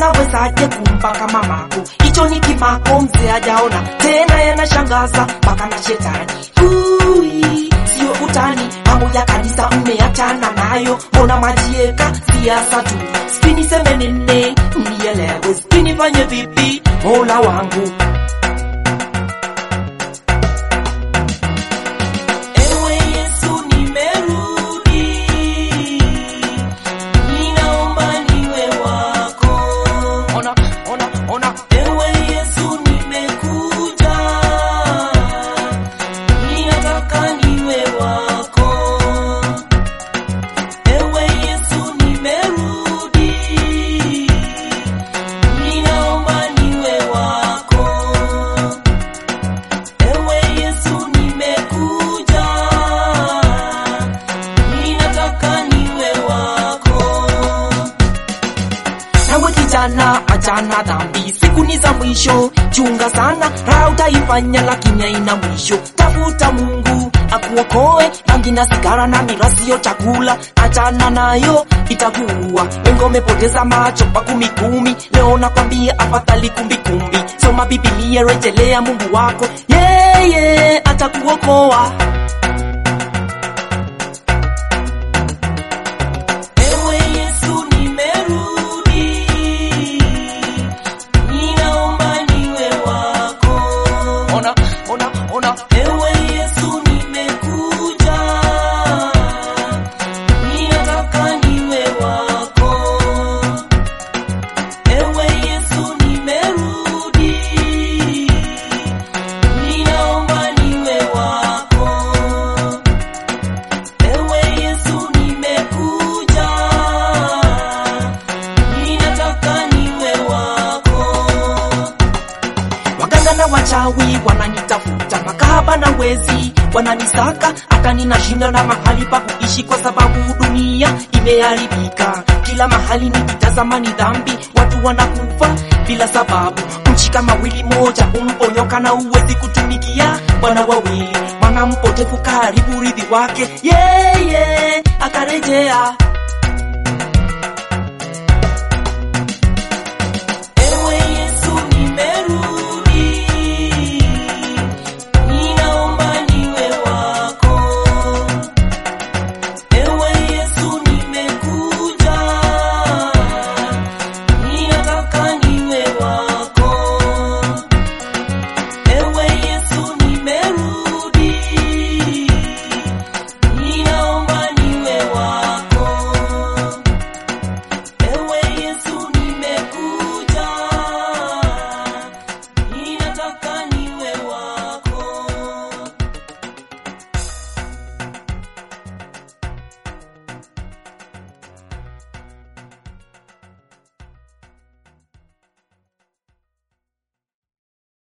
unawezaje kumpaka mamako? Hicho ni kimako, mzee hajaona tena, yanashangaza mpaka na shetani. Ui, sio utani, mambo ya kanisa mmeachana nayo, mbona majieka siasa tu? Sijui niseme nini, mnielewe, sijui nifanye vipi, mola wangu Ewe Yesu nimerudi, ninaomba niwe wako. Ona, ona, ona. Ewe Yesu nimekuja, ninataka niwe wako. Ewe Yesu nimerudi, ninaomba niwe wako. Ewe Yesu nimekuja, ninataka niwe wako. Nawe kijana, achana dhambi, siku ni za mwisho, chunga sana, raha utaifanya lakini haina mwisho. Tafuta Mungu akuokoe, bangi na sigara na miraa sio chakula, achana nayo itakuua. Wengi wamepoteza macho kwa kumi kumi, leo nakwambia afadhali kumbi kumbi. Soma Biblia, rejelea Mungu wako, yeye atakuokoa. Ewe Yesu nimerudi, ninaomba niwe wako. Ona, ona, ona. Ewe Yesu nimekuja, ninataka niwe wako. Ewe Yesu nimerudi, ninaomba niwe wako. Ewe Yesu nimekuja, ninataka niwe wako. Waganga na wachawi wananitafuta, makahaba na wezi wananisaka, hata ninashinda na mahali pa kuishi, kwa sababu dunia imeharibika. Kila mahali nikitazama ni dhambi, watu wanakufa bila sababu. Nchi kama wili moja umponyoka na uwezi kutumikia bwana wawili, mwana mpotevu karibu urithi wake, yeye akarejea